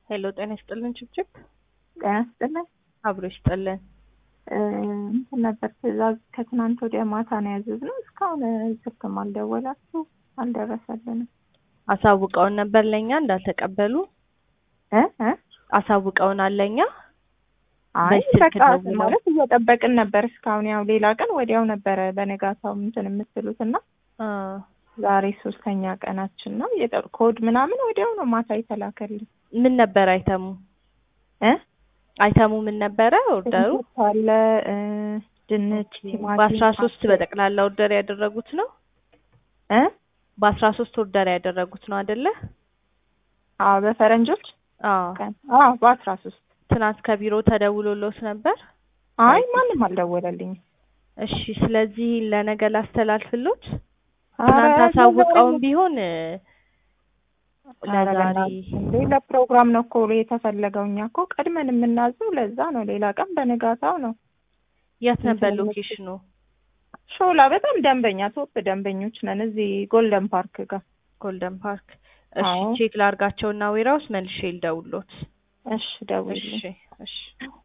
ሄሎ ጤና ይስጥልን ችብችብ ጤና ይስጥልን። አብሮ ይስጥልን። እንትን ነበር ትእዛዝ ከትናንት ወዲያ ማታ ነው ያዘዝነው። እስካሁን ስልክም አልደወላችሁ አልደረሰልንም። አሳውቀውን ነበር ለእኛ እንዳልተቀበሉ እ እ አሳውቀውናል ለእኛ አይ በስልክ በቃ ደውለው። ማለት እየጠበቅን ነበር እስካሁን። ያው ሌላ ቀን ወዲያው ነበረ በነጋታው እንትን የምትሉት እና አ ዛሬ ሶስተኛ ቀናችን ነው። የጠ- ኮድ ምናምን ወዲያው ነው ማታ የተላከልን ምን ነበር አይተሙ እ አይተሙ ምን ነበረ ኦርደሩ? ሽንኩርት አለ እ ድንች፣ ቲማቲም በአስራ ሶስት አለ። በጠቅላላ ኦርደር ያደረጉት ነው። እ በአስራ ሶስት ኦርደር ያደረጉት ነው አይደለ? አዎ በፈረንጆች አዎ ቀን አዎ በአስራ ሶስት ትናንት ከቢሮ ተደውሎሎት ነበር። አይ ማንም አልደወለልኝም። እሺ ስለዚህ ለነገ ላስተላልፍሎት። ኧረ ትናንት አሳውቀውም ለዛሬ- ቢሆን ኧረ ለዛሬ በእናትህ እንዴ ለፕሮግራም ነው እኮ የተፈለገው። እኛ እኮ ቀድመን የምናዘው ለዛ ነው። ሌላ ቀን በንጋታው ነው። የት ነበር እንትን ሎኬሽኑ? ሾላ በጣም ደንበኛ ቶፕ ደንበኞች ነን። እዚህ ጎልደን ፓርክ ጋር። ጎልደን ፓርክ። እሺ አዎ። ቼክ ላርጋቸውና ዌራውስ መልሼ ልደውሎት። እሺ ደውልልኝ። እሺ እሺ